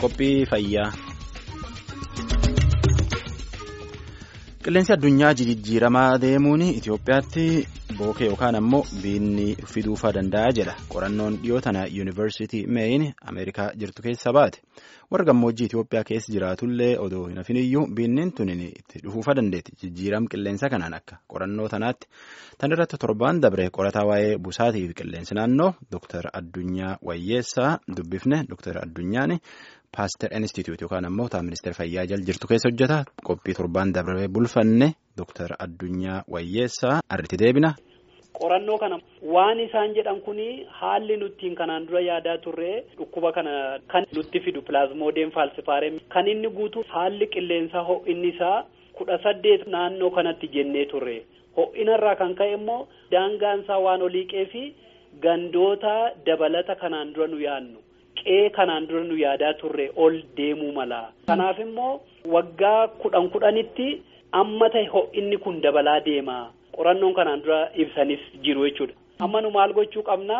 qophii fayyaa. Qilleensi addunyaa jijjiiramaa deemuun Itoophiyaatti bookee yookaan ammoo biinni fiduufaa danda'a jedha. Qorannoon dhiyoo tana yuunivarsiitii Meeyin Ameerikaa jirtu keessa baate. Warra gammoojjii Itoophiyaa keessa jiraatullee odoo hin hafiniyyuu biinniin tuniin itti dhufuufaa dandeetti. Jijjiiram qilleensa kanaan akka qorannoo tanaatti. Tan irratti torbaan dabre qorataa waa'ee busaatii fi qilleensi naannoo Dr. Addunyaa Wayyeessaa dubbifne Dr. Addunyaan Paaster Institute yookaan ammoo taa ministeera fayyaa jala jirtu keessa hojjeta. Qophii torbaan dabre bulfanne Dr. Addunyaa Wayyeessaa arritti deebina. Qorannoo kana waan isaan jedhan kuni haalli nuttiin kanaan dura yaadaa turre dhukkuba kana kan nutti fidu pilaazmoodeen faalsifaarem kan inni guutu haalli qilleensaa ho'inni isaa kudha saddeet naannoo kanatti jennee turre ho'inarraa kan ka'e immoo daangaansaa waan oliiqee fi gandoota dabalata kanaan dura nu yaadnu qe'ee kanaan dura nu yaadaa turre ol deemuu mala kanaaf immoo waggaa kudhan kudhanitti amma ta'e ho'inni kun dabalaa deema. qorannoon kanaan dura ibsanis jiru jechuudha. amma nu maal gochuu qabna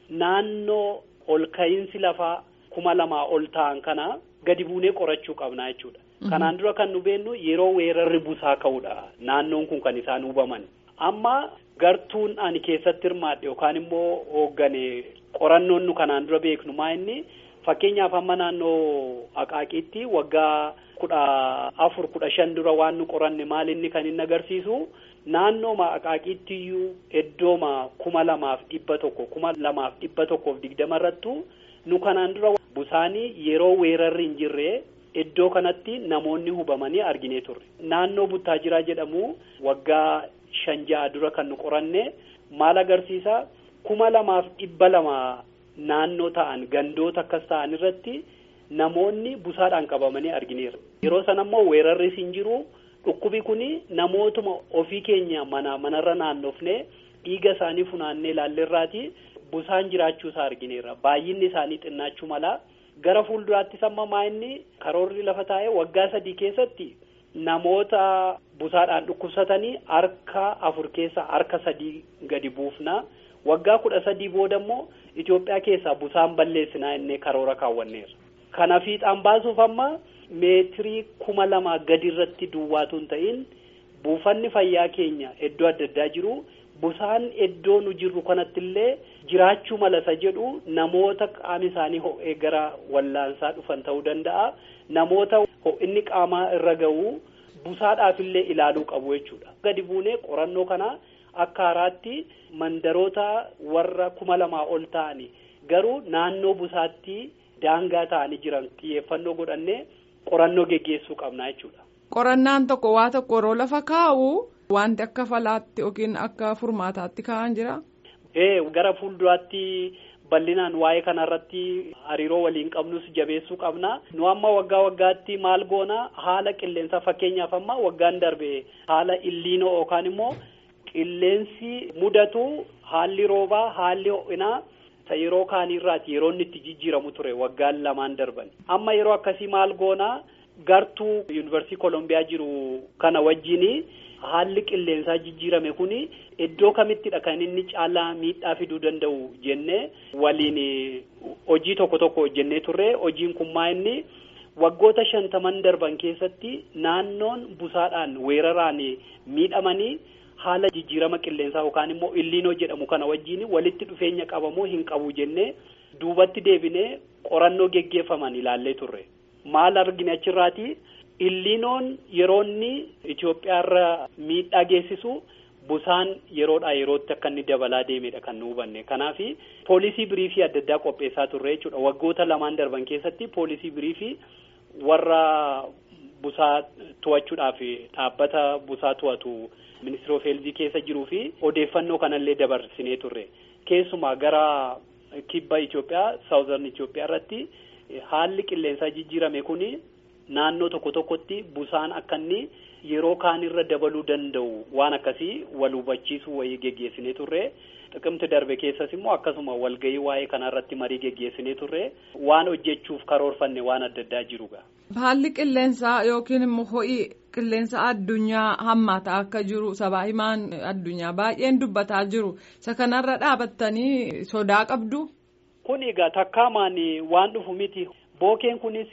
naannoo ol ka'iinsi lafaa kuma lamaa ol ta'an kana gadi buunee qorachuu qabna jechuudha. kanaan dura kan nu beennu yeroo weerarri busaa ka'uudha naannoon kun kan isaan hubaman. amma gartuun ani keessatti hirmaadhe yookaan immoo hooggane qorannoon nu kanaan dura beeknu maa inni fakkeenyaaf amma naannoo Aqaaqiitti waggaa kudha afur kudha shan dura waan nu qoranne maal inni kan inni agarsiisu. naannooma Aqaaqiittiyuu iddooma kuma lamaaf dhibba tokko kuma lamaaf dhibba tokkoof digdama irrattu nu kanaan dura busaanii yeroo weerarri hin jirre iddoo kanatti namoonni hubamanii arginee turre. Naannoo Buttaajiraa jedhamu waggaa shan ja'a dura kan nu qoranne maal agarsiisa kuma lamaaf dhibba lama naannoo ta'an gandoota akkas ta'an irratti namoonni busaadhaan qabamanii argineera. Yeroo sana immoo weerarris hin jiru. Dhukkubi kun namootuma ofii keenya mana manarra naannofne dhiiga isaanii funaannee ilaalleerraati busaan jiraachuu isaa argineerra baay'inni isaanii xinnaachuu mala gara fuulduraattis amma maa inni karoorri lafa taa'ee waggaa sadii keessatti namoota busaadhaan dhukkubsatanii harka afur keessa harka sadii gadi buufna waggaa kudha sadii booda immoo Itoophiyaa keessaa busaan balleessinaa innee karoora kaawwanneerra kana fiixaan baasuuf amma. meetirii kuma lamaa gadi irratti duwwaatu hin ta'in buufanni fayyaa keenya iddoo adda addaa jiru busaan iddoo nu jirru kanatti illee jiraachuu malasa jedhu namoota qaami isaanii ho'ee gara wallaansaa dhufan ta'uu danda'a namoota ho'inni qaamaa irra ga'u busaadhaaf illee ilaaluu qabu jechuudha. gadi buunee qorannoo kana akka haaraatti mandaroota warra kuma lamaa ol ta'ani garuu naannoo busaatti daangaa ta'anii jiran xiyyeeffannoo godhannee. qorannoo geggeessuu qabna jechuudha. Qorannaan tokko waa tokko yeroo lafa kaa'u wanti akka falaatti yookiin akka furmaataatti kaa'an jira. Ee gara fuulduraatti bal'inaan waa'ee kanarratti hariiroo waliin qabnus jabeessuu qabna. Nu amma waggaa waggaatti maal goona haala qilleensaa fakkeenyaaf amma waggaan darbe haala illiinoo yookaan immoo qilleensi mudatu haalli roobaa haalli ho'inaa. yeroo kaanirraati yeroo inni itti jijjiiramu ture waggaan lamaan darban amma yeroo akkasii maal goonaa gartuu yuunivarsiitii koolombiyaa jiru kana wajjini haalli qilleensaa jijjiirame kuni iddoo kamittidha kan inni caalaa miidhaa fiduu danda'u jennee waliin hojii tokko tokko hojjennee turre hojiin kun maa inni waggoota shantaman darban keessatti naannoon busaadhaan weeraraan miidhamanii. haala jijjiirama qilleensaa yookaan immoo illiinoo jedhamu kana wajjin walitti dhufeenya qabamoo hin qabu jennee duubatti deebinee qorannoo geggeeffaman ilaallee turre maal argine achirraati illiinoon yeroo inni Itoophiyaarra miidhaa geessisu busaan yeroodhaa yerootti akka inni dabalaa deemedha kan nu hubanne kanaaf poolisii biriifii adda addaa qopheessaa turre jechuudha waggoota lamaan darban keessatti poolisii biriifii warra busaa to'achuudhaaf dhaabbata busaa to'atu. ministeera of heelzii keessa jiruu fi odeeffannoo kanallee dabarsinee turre keessumaa gara kibba Itoophiyaa saawuzarn Itoophiyaa irratti haalli qilleensaa jijjiirame kuni naannoo tokko tokkotti busaan akka inni yeroo kaanirra dabaluu danda'u waan akkasii wal hubachiisuu wayii geggeessinee turre xiqimti darbe keessas immoo akkasuma walgahii waa'ee kanarratti marii geggeessinee turre waan hojjechuuf karoorfanne waan adda addaa jiruga. Haalli qilleensaa yookiin immoo ho'i qilleensa addunyaa hammaataa akka jiru sabaa himaan addunyaa baay'een dubbataa jiru isa kanarra dhaabattanii sodaa qabdu. Kun egaa takkaamaan waan dhufu miti Bookeen kunis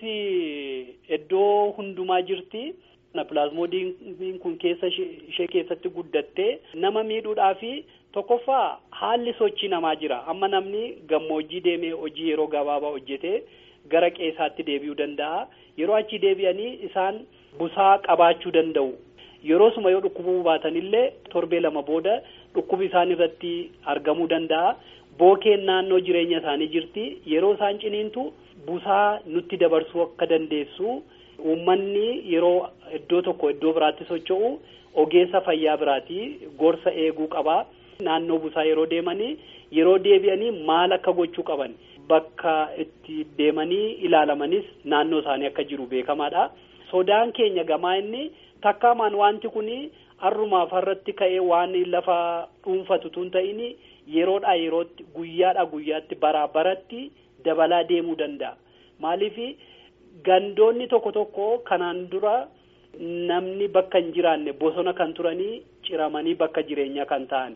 iddoo hundumaa jirti. Pilaazmoodiin kun keessa ishee keessatti guddattee nama miidhuudhaa fi tokkoffaa haalli sochii namaa jira. Amma namni gammoojjii deemee hojii yeroo gabaabaa hojjetee gara qeessaatti deebi'uu danda'a. Yeroo achi deebi'anii isaan busaa qabaachuu danda'u. Yeroo suma yoo dhukkubuu baatanillee torbee lama booda dhukkubi isaan irratti argamuu danda'a. Bookeen naannoo jireenya isaanii jirti. Yeroo isaan ciniintu busaa nutti dabarsuu akka dandeessu. Uummanni yeroo iddoo tokko iddoo biraatti socho'u ogeessa fayyaa biraati gorsa eeguu qaba. Naannoo busaa yeroo deemanii yeroo deebi'anii maal akka gochuu qaban bakka itti deemanii ilaalamanis naannoo isaanii akka jiru beekamaadha. Sodaan keenya gamaa inni takkaamaan wanti kun har'umaaf har'atti ka'ee waan lafa dhuunfatu tun ta'in yeroodhaa yerootti guyyaadhaa guyyaatti baraa baratti dabalaa deemuu danda'a. Maaliif gandoonni tokko tokko kanaan dura namni bakka hin jiraanne bosona kan turanii ciramanii bakka jireenyaa kan ta'an.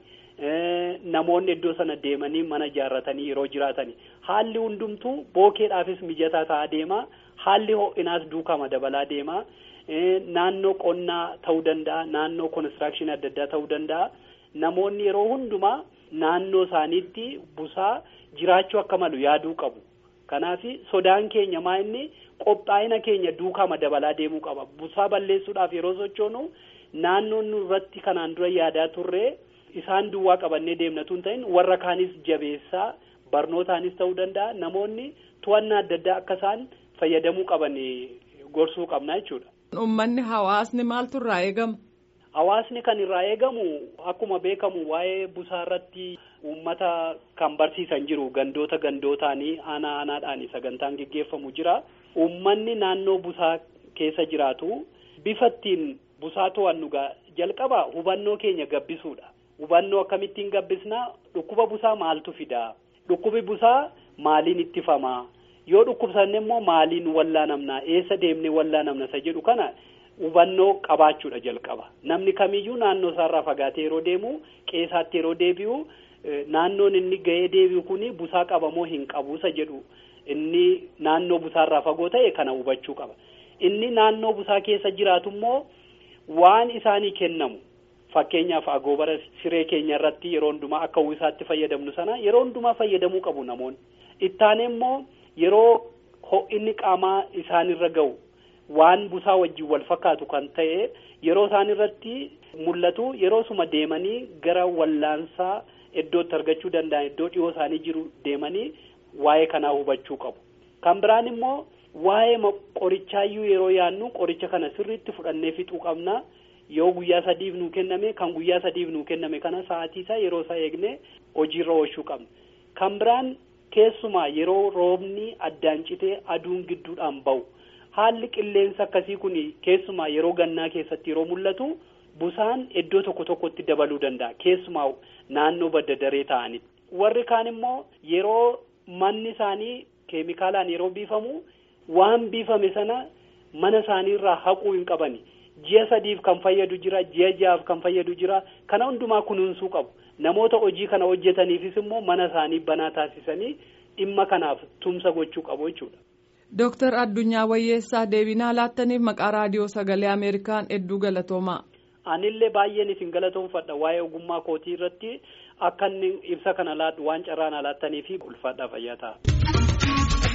namoonni iddoo sana deemanii mana ijaarratanii yeroo jiraatani haalli hundumtuu bookeedhaafis mijataa ta'aa deema haalli ho'inaas duukama dabalaa deema naannoo qonnaa ta'uu danda'a naannoo konistirakshinii adda addaa ta'uu danda'a namoonni yeroo hundumaa naannoo isaaniitti busaa jiraachuu akka malu yaaduu qabu kanaaf sodaan keenya maa inni qophaa'ina keenya duukama dabalaa deemuu qaba busaa balleessuudhaaf yeroo sochoonu naannoon irratti kanaan dura yaadaa turre. isaan duwwaa qabannee deemnatu hin ta'in warra kaanis jabeessaa barnootaanis ta'uu danda'a namoonni to'annaa adda addaa akka isaan fayyadamuu qaban gorsuu qabna jechuudha. Uummanni hawaasni maaltu irraa eegama? Hawaasni kan irraa eegamu akkuma beekamu waa'ee busaa irratti uummata kan barsiisan jiru gandoota gandootaanii aanaa aanaadhaan sagantaan geggeeffamu jira. Uummanni naannoo busaa keessa jiraatu bifa ittiin busaa to'annu jalqaba hubannoo keenya gabbisuudha. hubannoo akkamittiin gabbisnaa dhukkuba busaa maaltu fidaa dhukkubi busaa maaliin ittifamaa yoo dhukkubsanne immoo maaliin wallaanamnaa eessa deemnee wallaanamna isa jedhu kana hubannoo qabaachuudha jalqaba namni kamiyyuu naannoo isaarraa fagaatee yeroo deemu qeessaatti yeroo deebi'u naannoon inni ga'ee deebi'u kuni busaa qabamoo hin qabu isa jedhu inni naannoo busaarraa fagoo ta'e kana hubachuu qaba inni naannoo busaa keessa jiraatu immoo waan isaanii kennamu. Fakkeenyaaf agoobara siree keenya irratti yeroo hundumaa akka uwwisaatti fayyadamnu sana yeroo hundumaa fayyadamuu qabu namoonni. Ittaane immoo yeroo ho'inni qaamaa isaanirra ga'u waan busaa wajjin wal fakkaatu kan ta'e yeroo isaan irratti mul'atu yeroo suma deemanii gara wallaansaa iddootti argachuu danda'an iddoo dhiyoo isaanii jiru deemanii waa'ee kanaa hubachuu qabu. Kan biraan immoo waa'ee qorichaayyuu yeroo yaannu qoricha kana sirriitti fudhannee fixuu qabna. yoo guyyaa sadiif nuu kenname kan guyyaa sadiif nuu kenname kana sa'aatii isaa yeroo isaa eegne hojiirra oolchuu qabna kan biraan keessumaa yeroo roobni addaan citee aduun gidduudhaan ba'u haalli qilleensa akkasii kun keessumaa yeroo gannaa keessatti yeroo mul'atu busaan iddoo tokko tokkotti dabaluu danda'a keessumaa naannoo badda daree ta'anitti warri kaan immoo yeroo manni isaanii keemikaalaan yeroo biifamu waan biifame sana mana isaaniirraa haquu hin qabani. ji'a sadiif kan fayyadu jira ji'a ja'aaf kan fayyadu jira kana hundumaa kunuunsuu qabu namoota hojii kana hojjetaniifis immoo mana isaanii banaa taasisanii dhimma kanaaf tumsa gochuu qabu jechuudha. Dooktar Addunyaa Wayyeessaa deebinaa laattaniif maqaa raadiyoo sagalee Ameerikaan hedduu galatoomaa. Anillee baay'een isin galatoomfadha waa'ee ogummaa kootii irratti akka inni ibsa kana laadhu waan carraan laattaniif ulfaadhaa fayyaa ta'a.